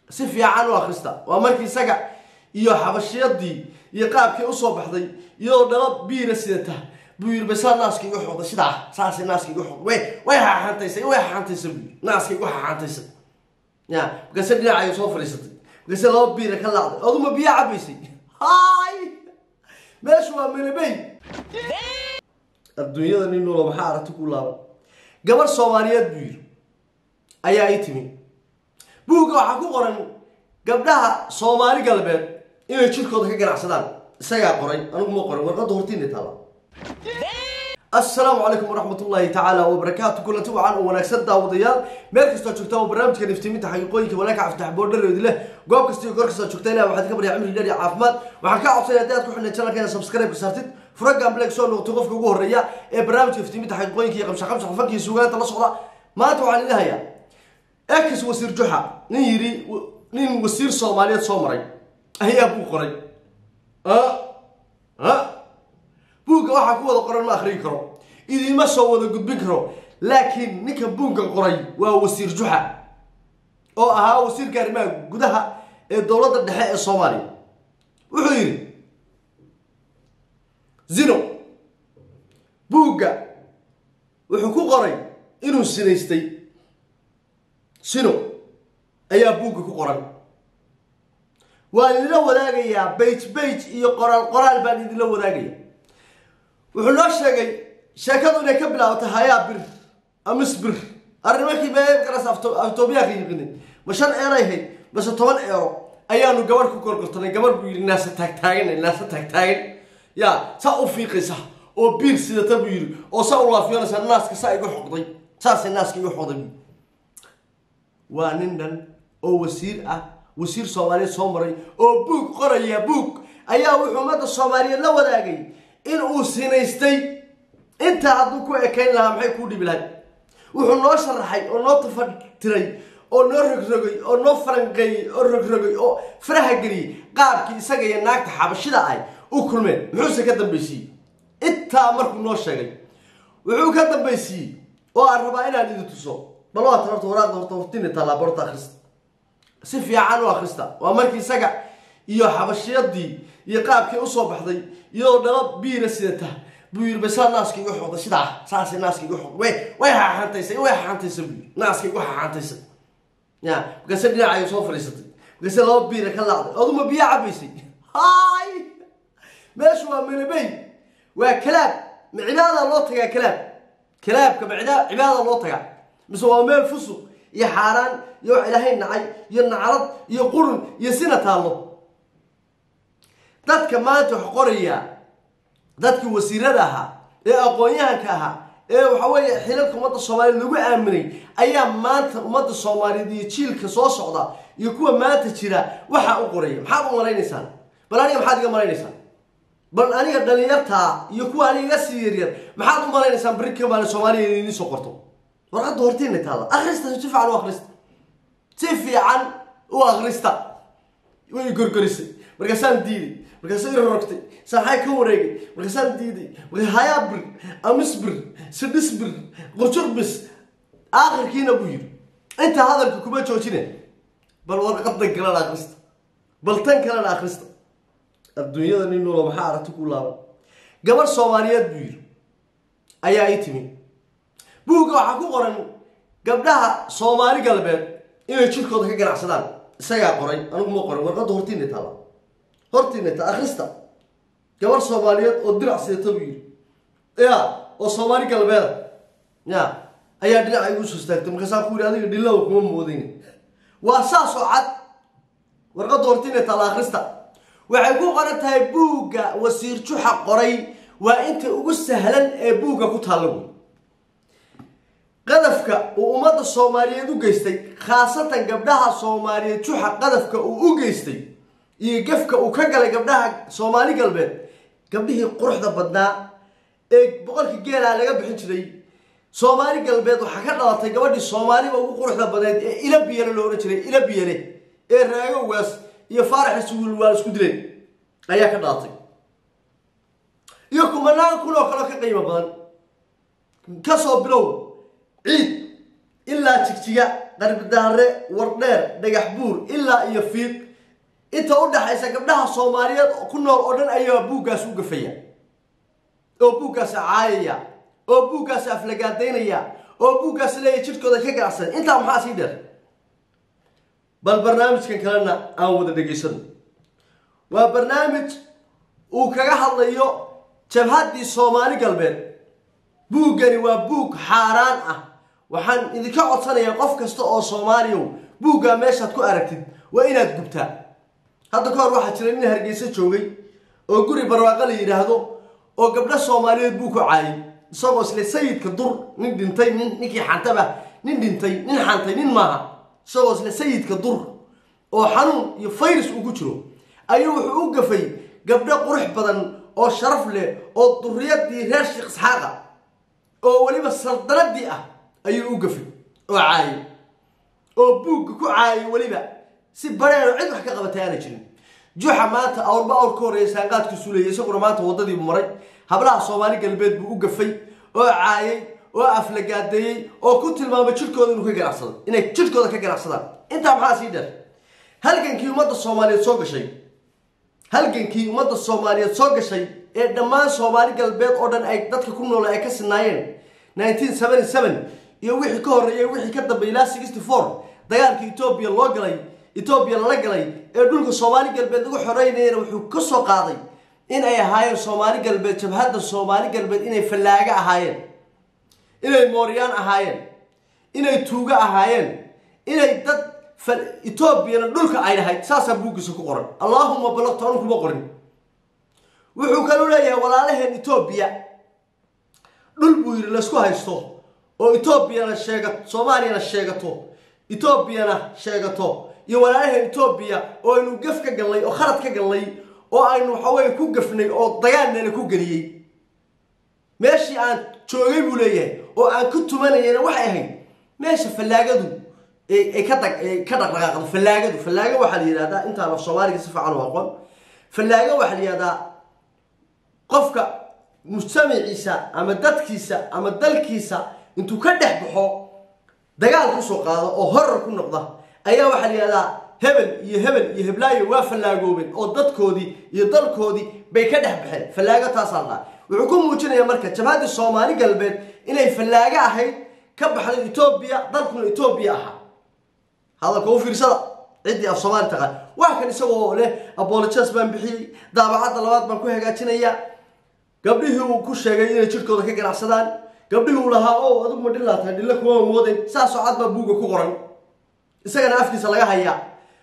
si fiican u akhrista waa markii isaga iyo xabashiyadii iyo qaabkii usoo baxday iyadoo dhalo biira sidata buu yiri basaa naaska igu xoqday sidaa saasay naaska igu xoqday way way xaxantaysay way xaxantaysay buu yiri naaska igu xaxantaysay ya markaase dhinacay soo fadhiisatay markaase laba biira ka laacday aduma biyo cabaysay hay meeshu waa melebey adduunyada nin nuulo maxaa aragti ku laaban gabar soomaaliyeed buu yiri ayaa ii timi buugga waxaa ku qoran gabdhaha soomaali galbeed inay jirkooda ka ganacsadaan isagaa qoray anigu ma qorin warqadda hortiina taala assalaamu calaykum waraxmat ullaahi tacaala wabarakaatu kulanti wacan oo wanaagsan daawadayaal meel kastoo joogta oo barnaamijka niftiminta xaqiiqooyinka walaaka caftax boodhareedi leh goob kasta iyo goor kastoo joogta ilahi waxaad ka baryaa cimri dheer iyo caafimaad waxaan kaa codsanaya haddii aad ku xidhnay channelkeena subscribe ka saartid furagan black soo noqotay qofka ugu horreeya ee barnaamijka niftiminta xaqiiqooyinka iyo qamsha qamsha fanka iyo suugaanta la socda maanta waxaan idin hayaa ex wasiir juxa nin yidhi nin wasiir soomaaliyeed soo maray ayaa buu qoray buugga waxaa ku wada qoran ma akhriyi karo idiima soo wada gudbin karo laakiin ninka buugga qoray waa wasiir juxa oo ahaa wasiirka arrimaha gudaha ee dowladda dhexe ee soomaaliya wuxuu yidhi zino buugga wuxuu ku qoray inuu sinaystay sino ayaa buugga ku qoran waan idinla wadaagayaa bage bage iyo qoraal qoraal baan idinla wadaagaya wuxuu noo sheegay sheekadu inay ka bilaabatay hayaa bir amis bir arrimakii beegaras aftoobiyaanka yiqinay ma shan eeray hayd mase toban eero ayaanu gabarh ku korgortanay gabar buu yidhi naasa taagtaagan naasa taagtaagan yaa saa u fiiqaysa oo biir sidata buu yidhi oo saa u laafiyoonaysa naaska saa igu xoqday saasay naaska igu xoqday waa nin dhan oo wasiir ah wasiir soomaaliyeed soo maray oo buug qoraya buug ayaa wuxuu ummadda soomaaliyeed la wadaagay in uu sinaystay intaa hadduu ku ekayn lahaa maxay kuu dhibi lahay wuxuu noo sharaxay oo noo tafatiray oo noo rogrogay oo noo faranqeeyey oo rogrogay oo faraha geliyey qaabkii isaga iyo naagta xabashida ah u kulmeen muxuuse ka dambaysiiyey intaa markuu noo sheegay wuxuu ka dambaysiiyey oo aan rabaa inaan idin tuso bal waa tan horta waraaqda horta hortina tallaaba horta akhrista si fiican u akhrista waa markii isaga iyo xabashiyadii iyo qaabkii usoo baxday iyadoo dhalo biira sidata buu yiri basaa naaska igu xoqday sidaa saasay naaska igu xoqday way way xaxantaysay way xaxantaysay buu yiri naaska igu xaxantaysay ya markaase dhinacay soo fadhiisatay markaase laba biira ka laacday aduma biyo cabaysay hay meeshu waa melebey waa kalaab ma cibaada loo tagaa kalaab kalaabka ma cibaada loo tagaa mise waa meel fusuq iyo xaaraan iyo wax ilaahay nacay iyo nacrad iyo qurun iyo sina taallo dadka maanta wax qoraya dadkii wasiirada ahaa ee aqoon-yahanka ahaa ee waxa weeye xilalka ummadda soomaaliyeed lagu aaminay ayaa maanta ummadda soomaaliyeed iyo jiilka soo socda iyo kuwa maanta jira waxaa u qoraya maxaad u malaynaysaan bal aniga maxaad iga malaynaysaan bal aniga dhalinyartaa iyo kuwa aniga iga sii yaryar maxaad u malaynaysaan bari ka maalin soomaaliya idiin soo qorto warqadda hortiina taada akhrista si fiican u akhrista si fiican u akhrista way gorgorisay markaasaan diiday markaasay rorogtay saaxay ka wareegay markaasaan diiday markaa hayaa bir amis bir sidhis bir qurjur bis aakhirkiina buu yidhi intaa hadalka kuma joojine bal warqadan kalena akhrista bal tan kalena akhrista adduunyada nin nuulo maxaa aragti ku laaban gabar soomaaliyeed buu yidhi ayaa ii timi buugga waxaa ku qoran gabdhaha soomaali galbeed inay jirkooda ka ganacsadaan isagaa qoray anigu ma qorin warqadda hortiina taala hortiina ta akhrista gabar soomaaliyeed oo dirac sidata buu yidhi ya oo soomaali galbeeda ya ayaa dhinaca igu soo istaagtay markaasaa ku yidhi adiga dhillawa kuma moodayna waa saasoo cad warqadda hortiina taala akhrista waxay ku qoran tahay buugga wasiir juxa qoray waa inta ugu sahlan ee buugga ku taalla wey qadafka uu ummadda soomaaliyeed u geystay khaasatan gabdhaha soomaaliyeed juxa qadafka uu u geystay iyo gefka uu ka galay gabdhaha soomaali galbeed gabdhihii quruxda badnaa ee boqolkii geelaa laga bixin jiray soomaali galbeed waxaa ka dhalatay gabadhii soomaaliba ugu quruxda badneed ee ila biyale loo odhan jiray ila biyale ee raagowgaas iyo faaraxi suwilwaal isku dileen ayaa ka dhalatay iyo kumanaan kun oo kaleo ka qiimo badan kasoo bilow ciid ilaa jigjiga qarbidaare wardheer dhagax buur ilaa iyo fiiq inta u dhaxaysa gabdhaha soomaaliyeed ku nool oo dhan ayaa buuggaas u gafaya oo buuggaas caayaya oo buuggaas aflagaadaynaya oo buuggaas leeya jidhkooda ka ganacsan intaa maxaa sii dheer bal barnaamijkan kalena aan wada dhegaysano waa barnaamij uu kaga hadlayo jabhaddii soomaali galbeed buuggani waa buug xaaraan ah waxaan idinka codsanayaa qof kasta oo soomaaliyow buuggaa meeshaad ku aragtid waa inaad gubtaa hadda ka hor waxaa jira nin hargeysa joogay oo guri barwaaqo la yidhaahdo oo gabdho soomaaliyeed buu ku caayay isagoo isle sayidka dur nin dhintay nin ninkii xantaba nin dhintay nin xantay nin maaha isagoo isle sayidka dur oo xanuun iyo fayrus uu ku jiro ayuu wuxuu u gafay gabdho qurux badan oo sharaf leh oo duriyadii reer sheekh isxaaqa oo weliba saldanadii ah ayuu u gafay oo caayay oo buugga ku caayay weliba si bareero cid wax ka qabatay aana jirin juxa maanta awrba awr ka horreeya saanqaadkiisu leeyay isaguna maanta waddadiibu maray hablaha soomaali galbeed buu u gafay oo caayay oo aflagaadeeyey oo ku tilmaamay jidhkooda inuu ka ganacsado inay jidhkooda ka ganacsadaan intaa maxaa sii dheer halgankii ummadda soomaaliyeed soo gashay halgankii ummadda soomaaliyeed soo gashay ee dhammaan soomaali galbeed oo dhan ay dadka ku noole ay ka sinaayeen nineteen seventy seven iyo wixii ka horreeyay wixii ka dambeeyay ilaa sixty four dagaalkii etoobiya loo galay etoobiya lala galay ee dhulka soomaali galbeed lagu xoreynayana wuxuu ka soo qaaday in ay ahaayeen soomaali galbeed jabhadda soomaali galbeed inay fallaaga ahaayeen inay mooryaan ahaayeen inay tuugo ahaayeen inay dad etoobiyana dhulka ay dhahayd saasaa buuggiisa ku qoran allaahuma balaqtu anu kuma qorin wuxuu kaluu leeyahay walaalaheen etoobiya dhul buu yidhi laysku haysto oo etoobiyana sheega soomaaliyana sheegato etoobiyana sheegato iyo walaalaheen etoobiya oo aynu gaf ka galnay oo khalad ka galnay oo aynu waxaweye ku gafnay oo dagaalnana ku geliyey meeshii aan joogay buu leeyahay oo aan ku tumanayana waxay ahayd meesha fallaagadu ay ka dag ka dhaqdhaqaaqdo fallaagadu fallaaga waxaa la yidhahdaa intaan af soomaaliga si fiican u aqoon fallaaga waxaa la yidhahdaa qofka mujtamaciisa ama dadkiisa ama dalkiisa intuu ka dhex baxo dagaal kusoo qaado oo horar ku noqda ayaa waxaa la yidhahdaa hebel iyo hebel iyo heblaayo waa fallaagooben oo dadkoodii iyo dalkoodii bay ka dhex baxeen fallaago taasaa lahaa wuxuu ku muujinayaa marka jabhaddii soomaali galbeed inay fallaago ahayd ka baxday etoobiya dalkuna etoobiya ahaa hadalka u fiirsada ciddii af soomaali taqaan waa kan isagoo leh abolojas baan bixiyey daabacadda labaad baan ku hagaajinayaa gabdhihii uu ku sheegay inay jidhkooda ka ganacsadaan gabdhihii uu lahaa o adigu ma dhillaa tahay dhilla kuma mooden saasoo cad baa buugga ku qoran isagana afkiisa laga hayaa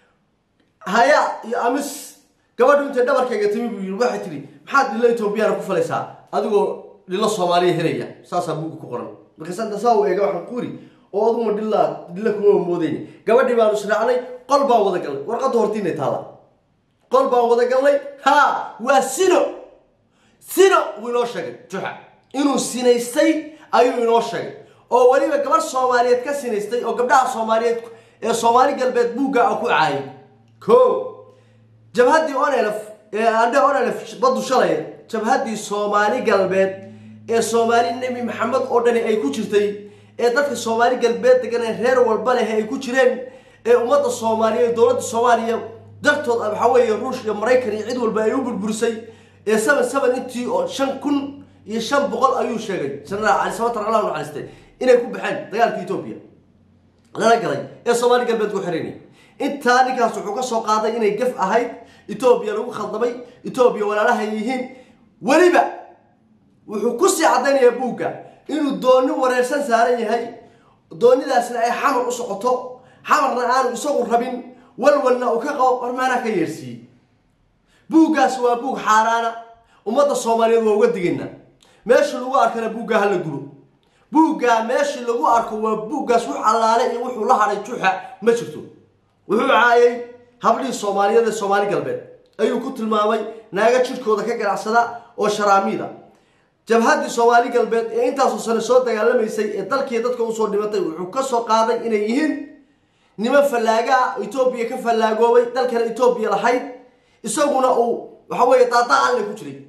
haya iyo amis gabadhu intay dhabarkayga timi buu yidhi waxay tidhi maxaad dhillo etoobiyana ku falaysaa adigoo dhillo soomaaliya helaya saasaa buugga ku qoran markaasanta saa u eega waxaan kuuri oo aduguma dhillaa dhilla kuma moodeyn gabadhii baanu israacnay qol baan wada galnay warqadda hortiinay taada qol baan wada galnay ha waa sino sino wuu inoo sheegay juxa inuu sinaystay ayuu inoo sheegay oo weliba gabarh soomaaliyeed ka sinaystay oo gabdhaha soomaaliyeed ee soomaali galbeed buugga a ku caayay ko jabhaddii onelf ee andhe onelf baddu shalay jabhaddii soomaali galbeed ee soomaali nebi maxamed oo dhani ay ku jirtay ee dadka soomaali galbeed degan ee reer walba leh ay ku jireen ee ummadda soomaaliyeed dowladda soomaaliya dartood waxaa weeye ruush iyo maraykan iyo cid walba ay u burburisay ee seven seven intii oo shan kun iyo shan boqol ayuu sheegay jenaraal cali samatar allah naxariistay inay ku baxeen dagaalka etoobiya lala galay ee soomaali galbeed ku xiranay intaa ninkaas wuxuu ka soo qaaday inay gaf ahayd etoobiya lagu khaldamay etoobiya walaalaha yihiin weliba wuxuu kusii caddaynaya buugga inuu dooni wareersan saaran yahay doonidaasna ay xamar u socoto xamarna aanu isagu rabin walwalna uu ka qabo warmaanaa ka yeersiiyey buuggaas waa buug xaaraana ummadda soomaaliyeed waa uga digaynaa meeshii lagu arkana buuggaa hala gubo buuggaa meeshii lagu arko waa buuggaas wux allaale iyo wuxuu la hadhay juxa ma jirto wuxuu caayay hablihii soomaaliyeed ee soomaali galbeed ayuu ku tilmaamay naaga jidhkooda ka ganacsada oo sharaamiida jabhaddii soomaali galbeed ee intaasoo sane soo dagaalamaysay ee dalkii dadka usoo dhimatay wuxuu ka soo qaaday inay yihiin niman fallaaga ah etoobiya ka fallaagoobay dalkana etoobiya lahayd isaguna uu waxa weeye daadaacalle ku jiray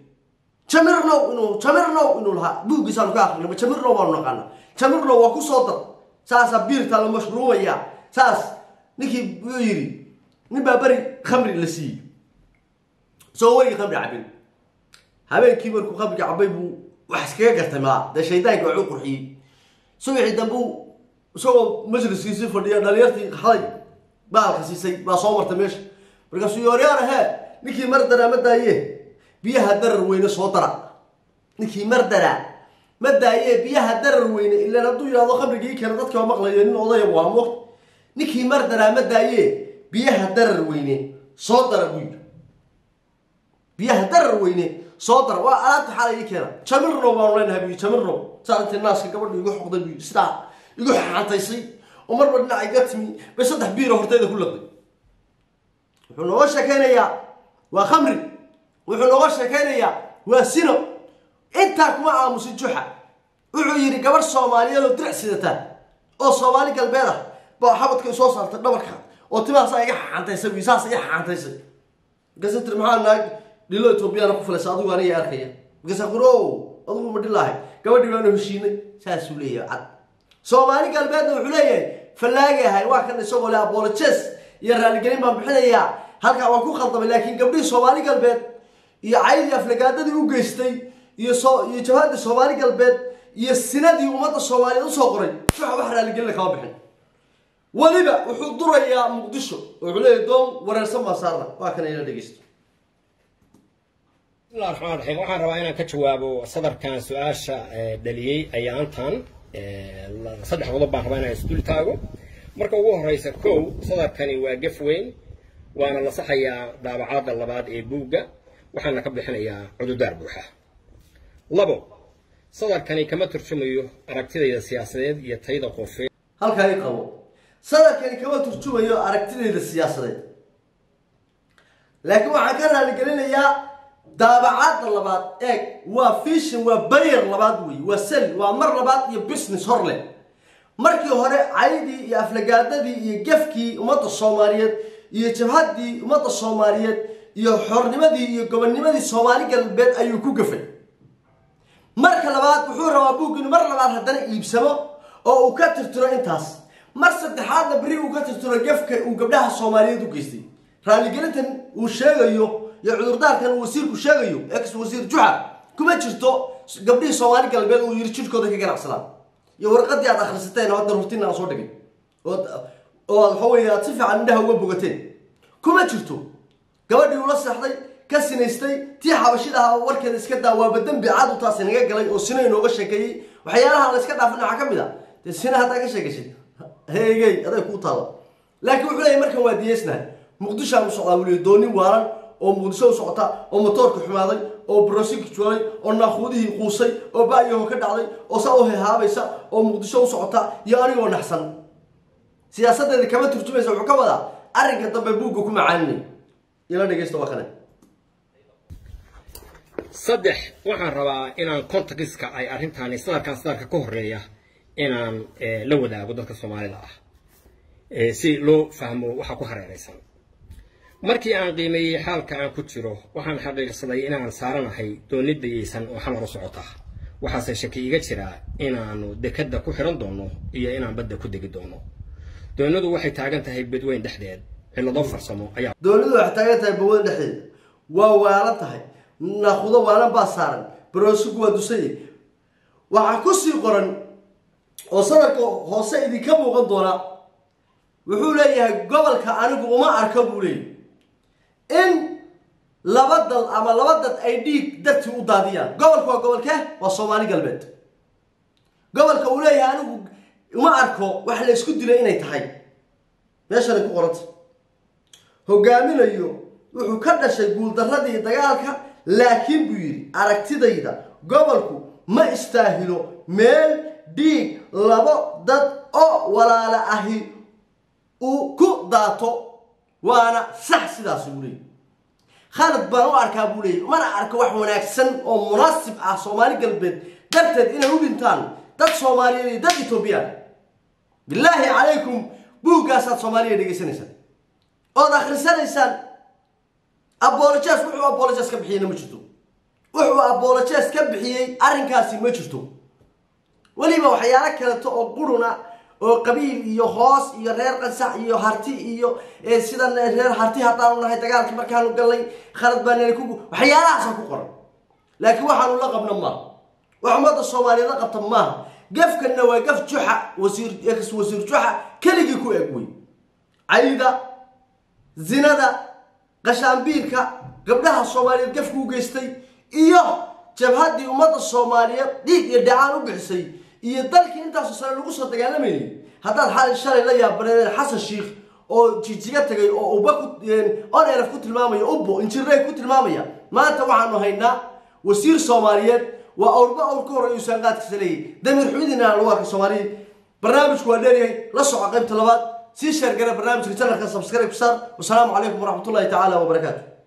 jamirnow inuu jamirnow inuu lahaa buuggiisaanu ka akrinay jamirnow baanu naqaana jamirnow waa ku soo dar saasaa biirtaa la mashruumayaa saas ninkii wuxuu yidhi nin baa beri khamri la siiyey isagoo weligii khamri cabin habeenkii markuu khamriga cabay buu wax iskaga gartay maa dee shaydaanka waxuu qurxiyey subaxii dambu isagoo majliskiisii fadhiya dhalinyartii haday baalka siisay baa soo martay meesha markaasuu yooryaar ahee ninkii mardara ma daaye biyaha darar weyne soo dara ninkii mardara ma daaye biyaha darar weyne ilaan hadduu yidhahdo khamrigii keena dadka maqlayo nin odaya waa mogt ninkii mardara ma daaye biyaha darar weyne soo dara buu yidhi biyaha darar weyne soo dara waa alaabta xalay ii keena jamirno baanu leenahay buu yidhi jamirno saa intii naaska gabadha igu xoqday buu yidhi sidaa igu xaantaysay oo marba dhinac iga timi bay saddex biiro horteyda ku laqday wuxuu nooga sheekaynayaa waa khamri wuxuu nooga sheekaynayaa waa sino intaa kuma aamusin juxa wuxuu yidhi gabadh soomaaliyeed oo dirac sidata oo soomaali galbeed ah baa xabadka soo saartay dhabarka oo timahaasaa iga xaantaysay wi saas iga xaantaysay markaasa tiri maxaa naag dhilo etoobiyana ku filaysa adigu aniga arkaya markaasa kuri o adigu ma dhilaahay gabadhii baanu heshiinay saasuu leeyahay cad soomaali galbeedna wuxuu leeyahay fallaagi ahay waa kan isagoo le abolojes iyo raaligelin baan bixinayaa halkaa waan ku khaldamay laakiin gabdhihii soomaali galbeed iyo caydii aflagaadadii u geystay iyo so iyo jabhadii soomaali galbeed iyo sinadii ummadda soomaaliyeed usoo qoray waxa wax raaligelina kama bixin weliba wuxuu durayaa muqdisho oo wuxuu leeyahay doon wareersan baa saarna waa kan ila dhegeysto bismillahi raxmaan raxiim waxaan rabaa inaan ka jawaabo sadarkan su-aasha dhaliyey ayaantan saddex qodob baan rabaa inaan isdul taago marka ugu horeysa kow sadarkani waa gef weyn waana la saxayaa daabacaadda labaad ee buugga waxaana ka bixinayaa cududaar buuxa labo sadarkani kama turjumayo aragtidayda siyaasadeed iyo tayda qofeed halkaa i qabo sadarkani kama turjumayo aragtidayda siyaasadeed laakiin waxaan ka raaligelinayaa daabacaadda labaad eeg waa fishin waa baryer labaad wey waa sel waa mar labaad iyo business hor leh markii hore caydii iyo aflagaadadii iyo gefkii ummadda soomaaliyeed iyo jabhaddii ummadda soomaaliyeed iyo xornimadii iyo gobonnimadii soomaali galbeed ayuu ku gafay marka labaad wuxuu rabaa buug inuu mar labaad haddana iibsamo oo uu ka tirtiro intaas mar saddexaadna beri uu ka tirtiro gefka uu gabdhaha soomaaliyeed u geystay raaligelintan uu sheegayo iyo cudurdaarkan uu wasiirku sheegayo ex wasiir juxa kuma jirto gabdhihii soomaali galbeed uu yiri jirkooda ka ganacsadaan iyo warqadii aad akhrisateen oo hadda rurtina aan soo dhigay oo oo waxa weeye aad si fiican indhaha uga bogateen kuma jirto gabadhii ula seexday ka sinaystay tii xabashida ahaa warkeeda iska daa waaba dembi caad u taasi naga galay oo sina inooga sheekeeyey waxyaalaha la iska dhaafin waxaa ka mid a dee sina haddaa ka sheekaysid heegey aday kuu taalla laakiin wuxuu leeyahy markan waa diyeysnahay muqdishoaan u socdaa weliyo dooni waalan oo muqdisho u socota oo motoorka xumaaday oo brosiki joolay oo naaquudihii quusay oo ba'yaho ka dhacday oo saa u hehaabaysa oo muqdisho u socota iyo anigoo naxsan siyaasadeeda kama turjumaysa wuxuu ka wadaa arrinka dambe buugga ku macaaninay ila dhegeysta waa kane saddex waxaan rabaa inaan contextka ay arrintaani sadarkan sadarka ka horeeya inaan la wadaago dadka soomaalida ah si loo fahmo waxa ku hareeraysan markii aan qiimeeyey xaalka aan ku jiro waxaan xaqiiqsaday inaan saaranahay dooni dayeysan oo xamar u socota waxaase shaki iga jiraa inaanu dekadda ku xiran doono iyo inaan badda ku degi doono doonadu waxay taagan tahay bedweyn dhexdeed cillado farsamo ayaa doonidu waxay taagan tahay bawada dhexdeeda waa waalan tahay naaqudo waalan baa saaran baroosigu waa dusaye waxaa ku sii qoran oo sadarka hoose idinka muuqan doona wuxuu leeyahay gobolka anigu uma arka buu leeyahy in laba dal ama laba dad ay dhiig dartii u daadiyaan gobolka waa gobolkee waa soomaali galbeed gobolka uu leeyahay anigu uma arko wax la isku dilay inay tahay meeshanay ku qoranta hogaaminayo wuxuu ka dhashay guuldaradii dagaalka laakiin buu yidhi aragtidayda gobolku ma istaahilo meel dhiig labo dad oo walaala ahi uu ku daato waana sax sidaas buu leeyay khalad baan u arkaa buu leeyay mana arka wax wanaagsan oo munaasib ah soomaali galbeed darteed inay u dhintaan dad soomaaliyeed iyo dad etoobiyaan bilaahi calaykum buuggaasaad soomaaliya dhegaysanaysaan ood akhrisanaysaan abolojes wuxuu abolojes ka bixiyeyna ma jirto wuxuu abolojes ka bixiyey arrinkaasi ma jirto weliba waxyaalo kaleto oo quruna oo qabiil iyo hoos iyo reer qasax iyo harti iyo sidan reer harti haddaanu nahay dagaalkii markaanu galnay khalad baanana ku waxyaalahaasa ku qoran laakiin waxaanu la qabna maaha wax ummadda soomaaliyeed la qabta maaha gafkanna waa gaf juxa wasiir ex wasiir juxa keligii ku eg wey cayda zinada qashaambiirka gabdhaha soomaaliyeed gafka u geystay iyo jabhaddii ummadda soomaaliyeed dhiig iyo dhacaan u bixisay iyo dalkii intaasoo sane lagu soo dagaalamayay haddaad xali shalay la yaabaneen xasan sheikh oo jijiga tagay oo uba ku onelf ku tilmaamaya ubbo injirey ku tilmaamaya maanta waxaanu haynaa wasiir soomaaliyeed waa awrba awr ka horeeya usaan qaadkiisa leeyahy damiir xumidina lagu arka soomaaliya barnaamijku waa dheeryahay la soco qaybta labaad sii sheergara barnaamijka janalka subscribe ku saar wasalaamu calaykum waraxmatullahi tacaala wabarakaatu